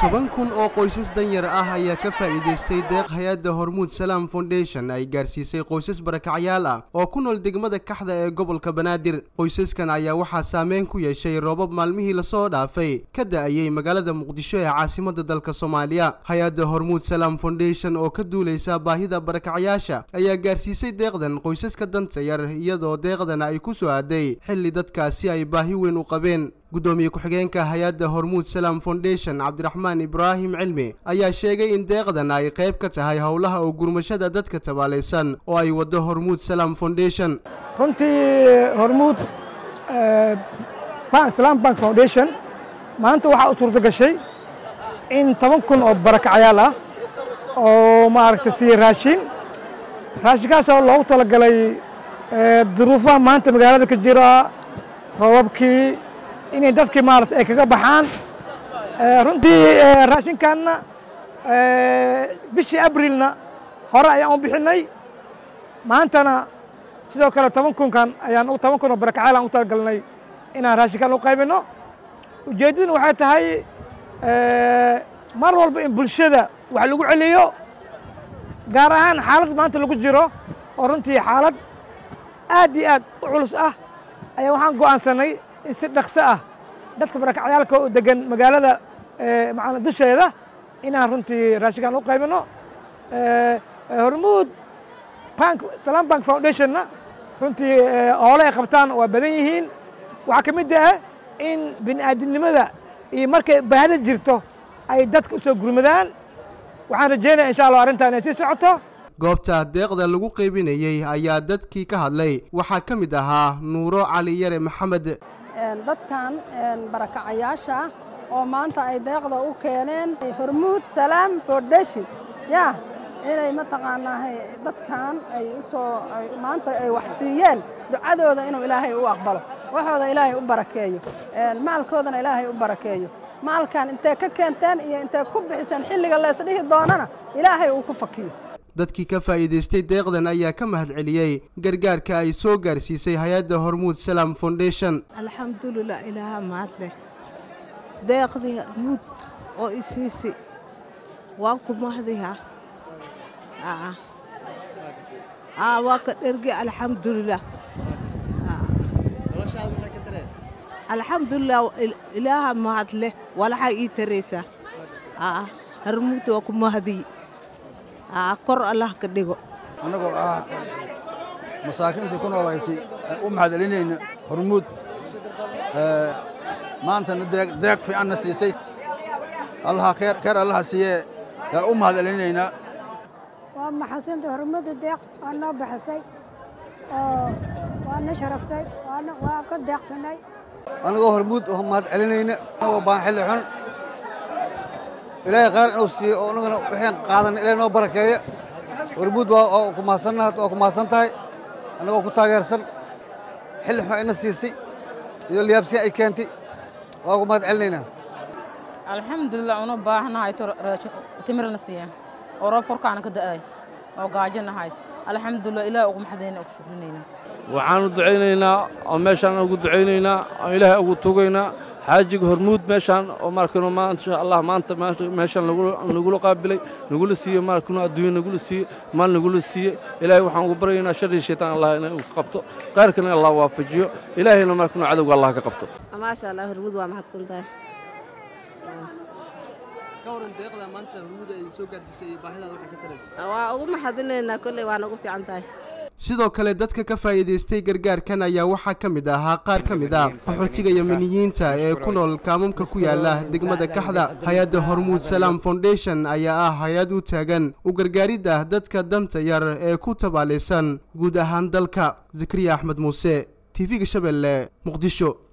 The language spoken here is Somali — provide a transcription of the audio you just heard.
toban kun oo qoysas danyar ah ayaa ka faa'iidaystay deeq hay-adda hormuud salaam foundation ay gaarsiisay qoysas barakacyaal ah oo ku nool degmada kaxda ee gobolka banaadir qoysaskan ayaa waxaa saameyn ku yeeshay roobab maalmihii lasoo dhaafay ka da-ayey magaalada muqdisho ee caasimada dalka soomaaliya hay-adda hormuud salaam foundation oo ka duuleysa baahida barakacyaasha ayaa gaarsiisay deeqdan qoysaska danta yar iyadoo deeqdana ay ku soo aaday xilli dadkaasi ay baahi weyn u qabeen guddoomiye ku-xigeenka hay-adda hormuud salaam foundation cabdiraxmaan ibraahim cilmi ayaa sheegay in deeqdan ay qayb ka tahay howlaha oo gurmashada dadka tabaalaysan oo ay waddo hormuud salaam foundation runtii hormuud salaam bank foundation maanta waxaa u suurto gashay in toban kun oo barakacyaal ah oo maaragta siiye raashin raashinkaasoo loogu talagalay duruufaha maanta magaalada ka jira roobabkii inay dadkii maarata ay kaga baxaan runtii raashinkanna bishii abrilna hore ayaan u bixinay maantana sidoo kale toban kunkan ayaan toban kun oo barakacyaal aan u talagalnay inaan raashinkan u qaybino ujeeddaduna waxay tahay mar walba in bulshada wax lagu celiyo gaar ahaan xaaladda maanta lagu jiro oo runtii xaalad aad iyo aad u culus ah ayaa waxaan go'aansanay in si dhaqso ah dadka barakacyaalka oo degan magaalada macana dusheeda inaan runtii raashinkan u qaybino hormuud bank salaam bank foundationna runtii hoole ay qabtaan waa badan yihiin waxaa ka mid ah in bini'aadinimada iyo markay baahida jirto ay dadka u soo gurmadaan waxaan rajeynaya insha allah arrintan inay sii socoto goobta deeqda lagu qaybinayey ayaa dadkii ka hadlay waxaa ka mid ahaa nuuro cali yare maxamed dadkan barakacayaasha ah oo maanta ay deeqda u keeneen hormuud salaam foundation ya inay mataqaanaa dadkan ay usoo maanta ay wax siiyeen ducadooda inuu ilaahay u aqbalo waxooda ilaahay u barakeeyo maalkoodana ilaahay u barakeeyo maalkan intee ka keenteen iyo intee ku bixiseen xilliga leesdhihi doonana ilaahay uu ku fakiyo dadkii ka faa'iidaystay deeqdan ayaa ka mahad celiyey gargaarka ay soo gaarsiisay hay-adda hormuud salaam foundation alxamdulilah ilaaha mahadleh deeqdii hormuud oo isiisi waan ku mahdiha waa ka dhergi alxamdulilah alxamdulilah ilaaha mahadleh walaxa ii taraysaa hormuud waa ku mahdiy kor allah ka dhigo annagoo ah masaakiintii ku noolayti u mahad celinayna hormuud maantana deeq fiicanna siisay allaha keer allaha siiyee yaan u mahad celinaynaa waa maxadsanta hormuudda deeq waa noo baxisay oo waa na sharaftay waa ka deeqsanay annagoo hormuud mahad celinayna annagoo baan xilli xun ilaahay khayr inuu siiyo oo annagana waxaan qaadanay ilaahay noo barakeeya hormuud waa ku mahadsannaha waa ku mahadsan tahay annagoo ku taageersan xilli xun ayna siisay iyo liyaabsiya ay keentay waa ku mahad celinaynaa alxamdulilah una baahanahay timirna siiya oo roob korkaana ka da'ay oo gaajana hays alxamdulilah ilaah ugu maxadayna ugu shukrinaynaa waxaanu ducaynaynaa oo meeshaan ugu ducaynaynaa oo ilaahay ugu tugaynaa xaajiga hormuud meeshaan oo markanu maasha allah maanta meeshaan nagula qaabilay nagula siiye markanu adduunya nagula siiye maal nagula siiye ilaahay waxaan ugu baryaynaa sharri shaytaan allah inay ka qabto qaarkana allah waafajiyo ilaahayna markanu cadowga allah ka qabto maasha allah hormuud waa mahadsan tahay waa ugu maxadinaynaa kolley waa nagu fiican tahay sidoo kale dadka ka faa'iidaystay gargaarkan ayaa waxaa ka mid ahaa qaar ka mid ah qaxootiga yamaniyiinta ee ku nool kaamamka ku yaala degmada kaxda hay-adda hormuud salaam foundation ayaa ah hay-ad u taagan u gargaaridda dadka danta yar ee ku tabaalaysan guud ahaan dalka zakariya axmed muuse t v-ga shabeelle muqdisho